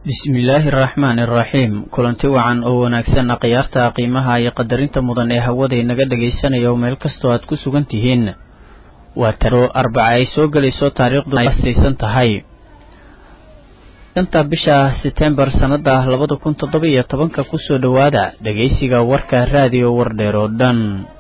bismillaahi araxmaani araxiim kulanti wacan oo wanaagsan khiyaarta qiimaha iyo qadarinta mudan ee hawada inaga dhagaysanaya oo meel kastoo aad ku sugan tihiin waa taro arbaca ay soo gelayso taariikhdu saysan tahay shanta bisha setembar sannada labada kun toddoba iyo tobanka kusoo dhowaada dhagaysiga warka raadiyo wardheer oo dhan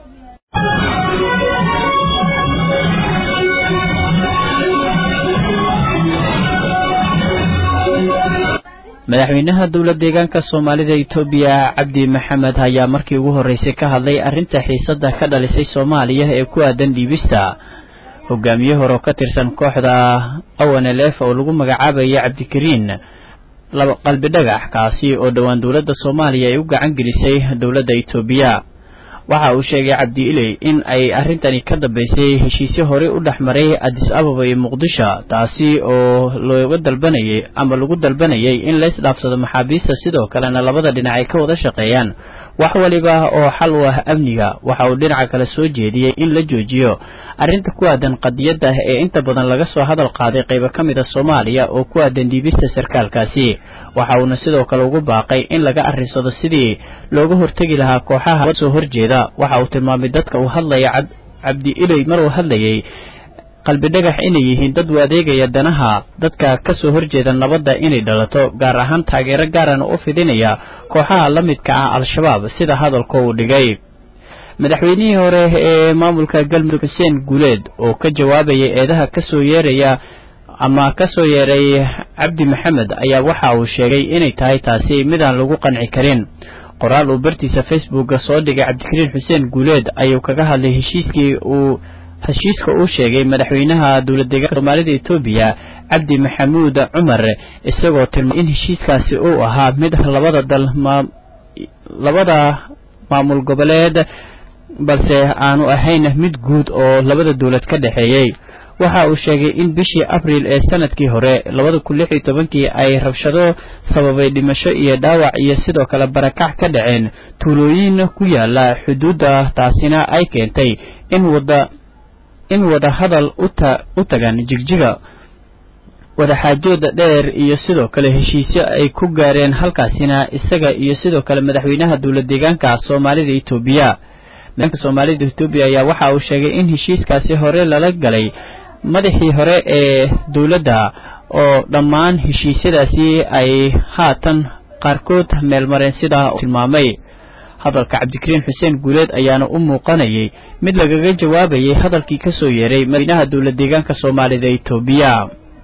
madaxweynaha dowla deegaanka soomaalida etoobiya cabdi maxamed ayaa markii ugu horreysay ka hadlay arrinta xiisadda ka dhalisay soomaaliya ee ku aadan dhiibista hogaamiye hore oo ka tirsan kooxda awanelef oo lagu magacaabaya cabdikariin qalbi dhagax kaasi oo dhowaan dowladda soomaaliya ay u gacan gelisay dowladda etoobiya waxa uu sheegay cabdi iley in ay arrintani ka dambeysay heshiisyo horey u dhex maray adis ababa iyo muqdisho taasi oo looga dalbanayay ama lagu dalbanayay in la isdhaafsado maxaabiista sidoo kalena labada dhinac ay ka wada shaqeeyaan wax waliba oo xal u ah amniga waxa uu dhinaca kale soo jeediyey in la joojiyo arrinta ku aadan qadiyadda ee inta badan laga soo hadal qaaday qaybo ka mid a soomaaliya oo ku aadan dhiibista sarkaalkaasi waxa uuna sidoo kale ugu baaqay in laga arrisado sidii looga hortegi lahaa kooxaha soo horjeeda waxa uu tilmaamay dadka uu hadlaya cabdi iley mar uu hadlayay qalbi dhagax inay yihiin dad u adeegaya danaha dadka ka soo horjeeda nabadda inay dhalato gaar ahaan taageero gaarana u fidinaya kooxaha la midka ah al-shabaab sida hadalka uu dhigay madaxweynihii hore ee maamulka galmudug xuseen guuleed oo ka jawaabayay eedaha kasoo yeeraya ama kasoo yeeray cabdi maxamed ayaa waxa uu sheegay inay tahay taasi midaan lagu qanci karin qoraal uu bartiisa facebooka soo dhigay cabdikariin xuseen guuleed ayuu kaga hadlay heshiiskii uu heshiiska uu sheegay madaxweynaha dowlad deegaanka soomaalida etoobiya cabdi maxamuud cumar isagoo tilmaamay in heshiiskaasi uu ahaa mid labada dal labada maamul goboleed balse aanu ahayn mid guud oo labada dowlad ka dhexeeyey waxa uu sheegay in bishii abriil ee sanadkii hore labada kun lix iyo tobankii ay rabshado sababay dhimasho iyo dhaawac iyo sidoo kale barakac ka dhaceen tuulooyin ku yaala xuduudda taasina ay keentay in wada in wada hadal u tagan jigjiga wadaxaajooda dheer iyo sidoo kale heshiisyo ay ku gaareen halkaasina isaga iyo sidoo kale madaxweynaha dowlad deegaanka soomaalida etoobiya madaxweynaha soomaalida etoobiya ayaa waxa uu sheegay in heshiiskaasi hore lala galay madaxii hore ee dowladda oo dhammaan heshiisyadaasi ay haatan qaarkood meelmareen sidaa tilmaamay hadalka cabdikariin xuseen guuleed ayaana u muuqanayay mid lagaga jawaabayay hadalkii kasoo yeeray madaxweynaha dowlad deegaanka soomaalida etoobiya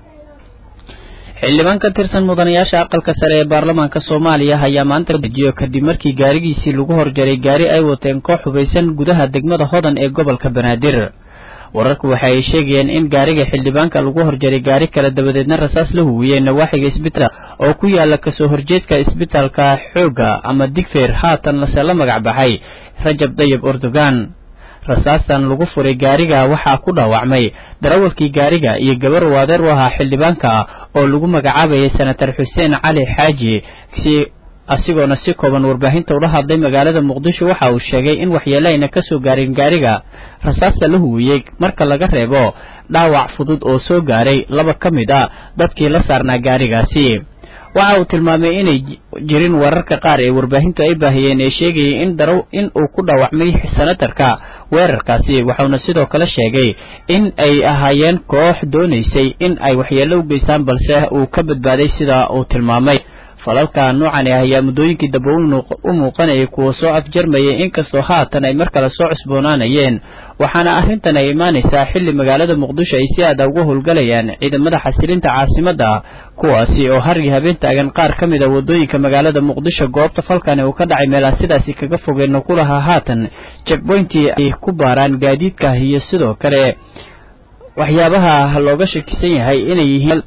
xildhibaan ka tirsan mudanayaasha aqalka sare ee baarlamaanka soomaaliya ayaa maanta dejiyo kadib markii gaarigiisii lagu horjaray gaari ay wateen koox hubaysan gudaha degmada hodan ee gobolka banaadir wararku waxa ay sheegayeen in gaariga xildhibaanka lagu horjaray gaari kale dabadeedna rasaas la huwiyey nawaaxiga isbitaal oo ku yaala kasoo horjeedka isbitaalka xoogga ama digfeer haatan lase la magac baxay rajab dayib erdogan rasaastan lagu furay gaariga waxaa ku dhaawacmay darawalkii gaariga iyo gabar uu adeer u ahaa xildhibaanka oo lagu magacaabayay senatar xuseen cali xaaji si asigoona si kooban warbaahinta ula hadlay magaalada muqdisho waxa uu sheegay in waxyeelayna kasoo gaarin gaariga rasaasta la huwiyey marka laga reebo dhaawac fudud oo soo gaaray laba ka mid a dadkii la saarnaa gaarigaasi waxa uu tilmaamay inay jirin wararka qaar ee warbaahintu ay baahiyeen ee sheegayay in daraw in uu ku dhaawacmay senatarka weerarkaasi waxauna sidoo kale sheegay in ay ahaayeen koox doonaysay in ay waxyeello u geystaan balse uu ka badbaaday sida uu tilmaamay falalka noocan ah ayaa muddooyinkii dambe u muuqanayay kuwa soo afjarmayay inkastoo haatan ay mar kale soo cusboonaanayeen waxaana arrintan ay imaanaysaa xilli magaalada muqdisho ay si aada uga howlgalayaan ciidamada xasilinta caasimadda kuwaasi oo hargii habeen taagan qaar ka mid a waddooyinka magaalada muqdisho goobta falkani uu ka dhacay meelaha sidaasi kaga fogeenna ku lahaa haatan jekboyntii ay ku baaraan gaadiidka iyo sidoo kale waxyaabaha looga shakisan yahay inay yihiin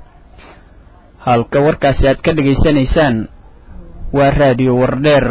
halka warkaasi aad ka dhegaysanaysaan waa raadiyo wardheer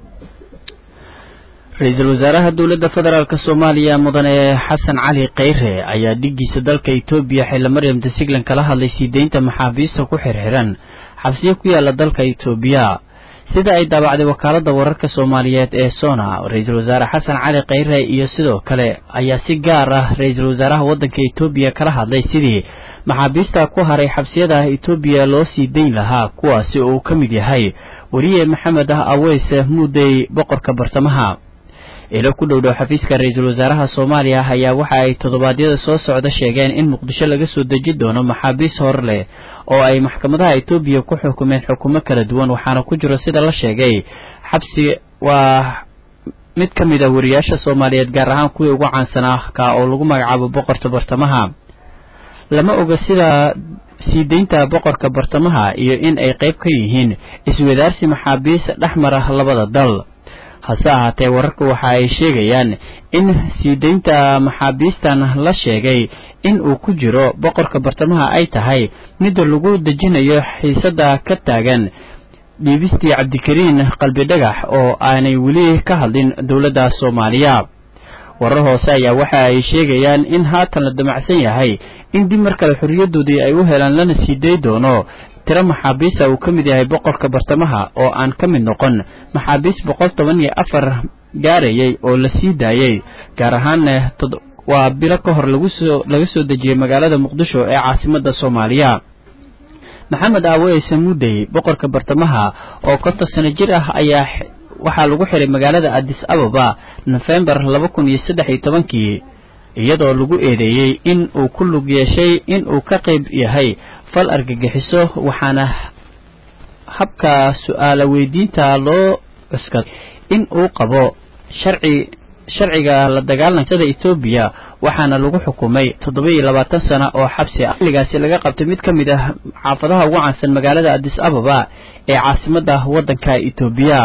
ra-iisul wasaaraha dowladda federaalk soomaaliya mudane xasan cali kheyre ayaa dhigiisa dalka etoobiya xilla maryam desiglan kala hadlay sii deynta maxaabiista ku xirxiran xabsiyo ku yaala dalka etoobiya sida ay daabacday wakaalada wararka soomaaliyeed ee sona ra-iisul wasaare xasan cali khayre iyo sidoo kale ayaa si gaar ah ra-iisul wasaaraha waddanka etoobiya kala hadlay sidii maxaabiista ku haray xabsiyada etoobiya loo sii dayn lahaa kuwaasi uu ka mid yahay weriye maxamed ah aweys muudey boqorka bartamaha ilo ku dhow dhow xafiiska ra-iisul wasaaraha soomaaliya ayaa waxa ay toddobaadyada soo socda sheegeen in muqdisho laga soo deji doono maxaabiis hor leh oo ay maxkamadaha etoobiya ku xukumeen xukumo kala duwan waxaana ku jiro sida la sheegay xabsi waa mid ka mid a wariyaasha soomaaliyeed gaar ahaan kuwii ugu caansanaa ka oo lagu magacaabo boqorka bartamaha lama oga sida sii deynta boqorka bartamaha iyo in ay qayb ka yihiin iswadaarsi maxaabiis dhex mara labada dal hase ahaatee wararka waxa ay sheegayaan in sii deynta maxaabiistan la sheegay in uu ku jiro boqorka bartamaha ay tahay midda lagu dejinayo xiisadda ka taagan dhiibistii cabdikariin qalbi dhagax oo aanay weli ka hadlin dowladda soomaaliya warar hoose ayaa waxa ay sheegayaan in haatan la damacsan yahay in dib mar kale xorriyadoodii ay u helaan lana sii day doono tiro maxaabiista uu ka mid yahay boqorka bartamaha oo aan ka mid noqon maxaabiis boqol toban iyo afar gaarayay oo la sii daayey gaar ahaanna waa bilo ka hor lagusoo laga soo dejiyey magaalada muqdisho ee caasimadda soomaaliya maxamed aaweys mudey boqorka bartamaha oo konton sano jir ah ayaa waxaa lagu xiray magaalada addis ababa nofembar laba kun iyo saddex iyo tobankii iyadoo lagu eedeeyey in uu ku lug yeeshay in uu ka qayb yahay fal argagixiso waxaana habka su-aala weydiinta loo cuskaday in uu qabo sharci sharciga la dagaalansada etoobiya waxaana lagu xukumay toddoba iyo labaatan sano oo xabsi ah xilligaasi laga qabtay mid ka mid ah xaafadaha ugu caansan magaalada addis ababa ee caasimadda waddanka etoobiya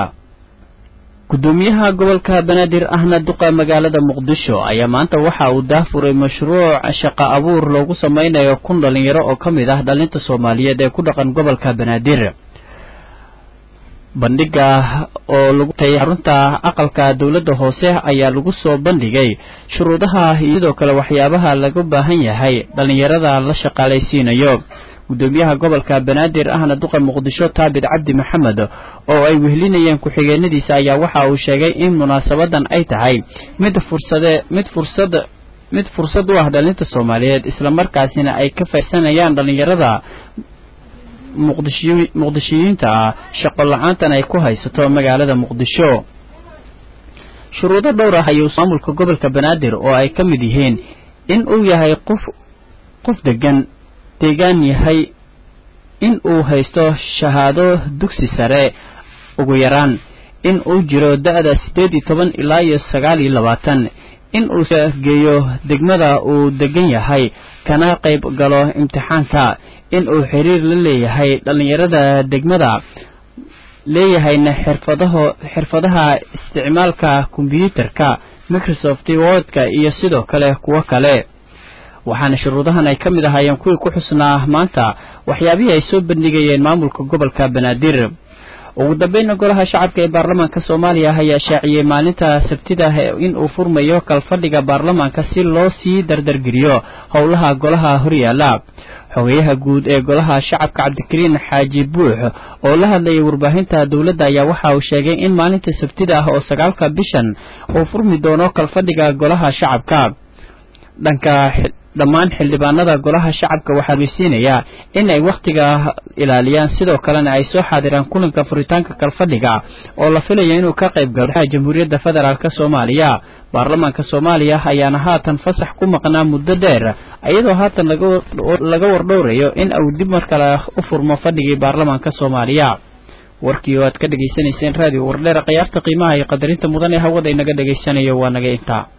gudoomiyaha gobolka banaadir ahna duqa magaalada muqdisho ayaa maanta waxa uu daafuray mashruuc shaqo abuur loogu sameynayo kun dhalinyaro oo ka mid ah dhalinta soomaaliyeed ee ku dhaqan gobolka banaadir bandhiga oo lagu tay xarunta aqalka dowladda hoose ayaa lagu soo bandhigay shuruudaha iyo sidoo kale waxyaabaha laga baahan yahay dhalinyarada la shaqaalaysiinayo gudoomiyaha gobolka banaadir ahna duqa muqdisho taabit cabdi maxamed oo ay wehlinayeen ku-xigeenadiisa ayaa waxa uu sheegay in munaasabadan ay tahay mid fursade mid fursad mid fursad u ah dhalinta soomaaliyeed islamarkaasina ay ka faysanayaan dhalinyarada muqdisho muqdishiyiinta ah shaqo la-aantan ay ku haysato magaalada muqdisho shuruudo dhowr ah ayuu maamulka gobolka banaadir oo ay ka mid yihiin in uu yahay qof qof degan deegaan yahay in uu haysto shahaado dugsi sare ugu yaraan in uu jiro da-da siddeed iyo toban ilaa iyo sagaal iyo labaatan in uu geeyo degmada uu degan yahay kana qayb galo imtixaanka in uu xiriir la leeyahay dhallinyarada degmada leeyahayna xirfadaho xirfadaha isticmaalka kombyuutarka microsoft wordka iyo sidoo kale kuwo kale waxaana shuruudahan ay ka mid ahaayeen kuwii ku xusnaa maanta waxyaabihii ay soo bandhigayeen maamulka gobolka banaadir ugu dambeynna golaha shacabka ee baarlamaanka soomaaliya ayaa shaaciyey maalinta sabtida in uu furmayo kalfadhiga baarlamaanka si loo sii dardargeliyo howlaha golaha horyaala xogeyaha guud ee golaha shacabka cabdikariin xaaji buux oo la hadlayay warbaahinta dowladda ayaa waxa uu sheegay in maalinta sabtida ah oo sagaalka bishan uu furmi doono kalfadhiga golaha shacabka dhanka dhammaan xildhibaanada golaha shacabka waxaa weysiinayaa in ay wakhtiga ilaaliyaan sidoo kalena ay soo xaadiraan kulanka furitaanka kalfadhiga oo la filaya inuu ka qayb galo jamhuuriyadda federaalk soomaaliya baarlamaanka soomaaliya ayaana haatan fasax ku maqnaa muddo dheer iyadoo haatan laga wardhowrayo in uu dib mar kale u furmo fadhigii baarlamaanka soomaaliya warkii oo aad ka dhegaysanayseen raadiyo wardheer khiyaarta qiimaha iyo qadarinta mudan ee hawada inaga dhegaysanayo waa naga intaa